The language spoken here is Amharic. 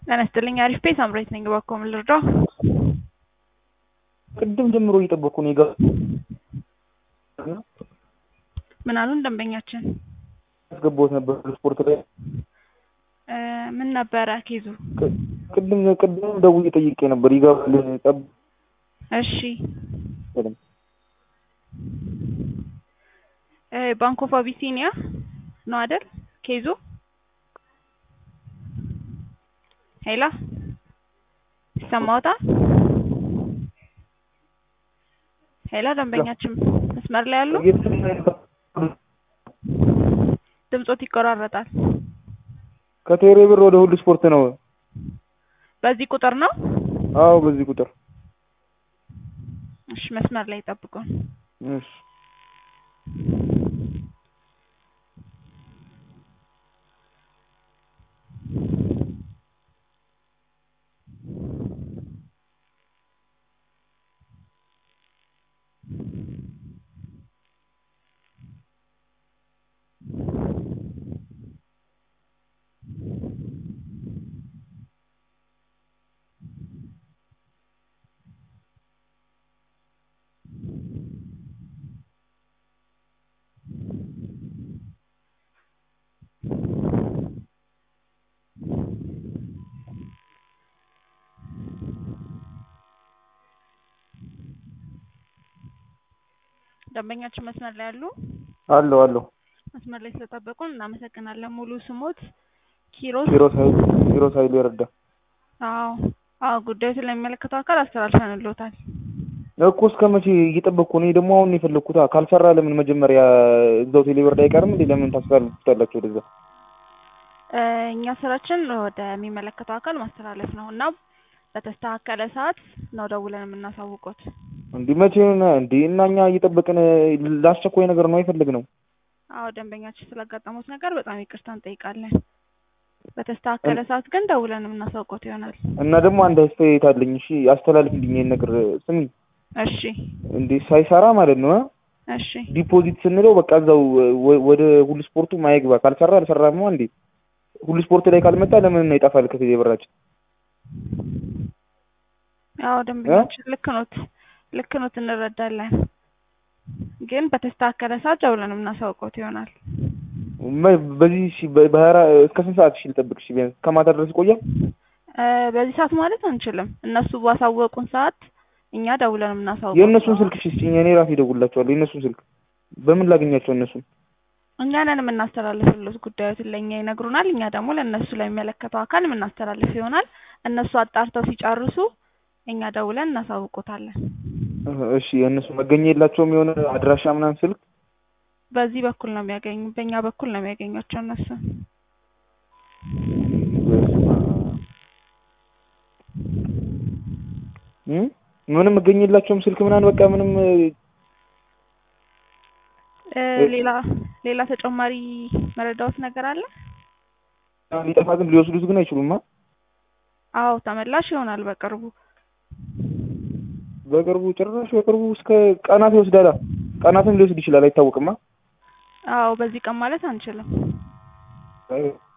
ጤና ይስጥልኝ አሪፍ ቤት አምሬት ነኝ። እባክዎ ምን ልርዳው? ቅድም ጀምሮ እየጠበቅኩ ነው የገባ ምን አሉን ደንበኛችን? ያስገባሁት ነበር ስፖርት ላይ እ ምን ነበረ ኬዙ? ቅድም ቅድም ደውዬ ጠይቄ ነበር ይገባል ጠብ እሺ እ ባንክ ኦፍ አቢሲኒያ ነው አይደል ኬዙ? ሄሎ ይሰማዎታል? ሄሎ ደንበኛችን መስመር ላይ ያሉ ድምጾት ይቆራረጣል። ከቴሌ ብር ወደ ሁሉ ስፖርት ነው። በዚህ ቁጥር ነው? አዎ በዚህ ቁጥር እሺ መስመር ላይ ጠብቁን። እሺ ደንበኛችን መስመር ላይ ያሉ አለው አለው መስመር ላይ ስለጠበቁን እናመሰግናለን። ሙሉ ስሞት ኪሮስ ኪሮስ ኃይሉ ኪሮስ ኃይሉ ይረዳ አዎ አዎ ጉዳዩ ስለሚመለከተው አካል አስተላልፈንልዎታል። እኮ እስከ መቼ እየጠበቅኩ ነው? ደግሞ አሁን ነው የፈለግኩት። ካልሰራ ለምን መጀመሪያ እዛው ቴሌብር ላይ አይቀርም እንዴ? ለምን ታስተላልፉታላችሁ ወደዛ? እ እኛ ስራችን ወደሚመለከተው አካል ማስተላለፍ ነው እና በተስተካከለ ሰዓት ነው ደውለን የምናሳውቆት። እንዲህ መቼ ነው እንዴ? እና እኛ እየጠበቅን ለአስቸኳይ ነገር ነው የፈለግነው። አዎ ደንበኛችን ስላጋጠሙት ነገር በጣም ይቅርታ እንጠይቃለን። በተስተካከለ ሰዓት ግን ደውለን የምናሳውቆት ይሆናል። እና ደግሞ አንድ አስተያየት አለኝ። እሺ አስተላልፍልኝ ይሄን ነገር ስሚ። እሺ እንዴ ሳይሰራ ማለት ነው እሺ ዲፖዚት ስንለው በቃ እዛው ወደ ሁሉ ስፖርቱ ማይግባ ካልሰራ አልሰራም ነው እንዴ? ሁሉ ስፖርት ላይ ካልመጣ ለምን ነው ይጠፋል ከቴሌ ብራችን? አዎ ደንበኛችን ልክ ኖት ልክ ኖት እንረዳለን። ግን በተስተካከለ ሰዓት ደውለን የምናሳውቆት ይሆናል። በዚህ እሺ በሀያ እስከ ስንት ሰዓት እሺ ልጠብቅ? እሺ ቢያንስ ከማታ ድረስ ይቆያል? እ በዚህ ሰዓት ማለት አንችልም። እነሱ ባሳወቁን ሰዓት እኛ ደውለን የምናሳውቀው የእነሱን ስልክ እሺ ስጪኝ፣ እኔ ራሴ እደውልላቸዋለሁ። የእነሱን ስልክ በምን ላገኛቸው? እነሱን እኛ ነን የምናስተላልፍልዎት። ጉዳዮትን ለእኛ ይነግሩናል። እኛ ደግሞ ለእነሱ ለሚመለከተው አካል የምናስተላልፍ ይሆናል። እነሱ አጣርተው ሲጨርሱ እኛ ደውለን እናሳውቆታለን። እሺ የእነሱ መገኛ የላቸውም? የሆነ አድራሻ ምናምን ስልክ በዚህ በኩል ነው የሚያገኙ በእኛ በኩል ነው የሚያገኟቸው እነሱ። ምንም መገኛ የላቸውም ስልክ ምናምን በቃ ምንም እ ሌላ ሌላ ተጨማሪ መረዳዎት ነገር አለ? ሊጠፋ ግን ሊወስዱት ግን አይችሉማ። አዎ ተመላሽ ይሆናል በቅርቡ በቅርቡ ጭራሽ በቅርቡ እስከ ቀናት ይወስዳላ። ቀናትም ሊወስድ ይችላል አይታወቅማ። አዎ በዚህ ቀን ማለት አንችልም።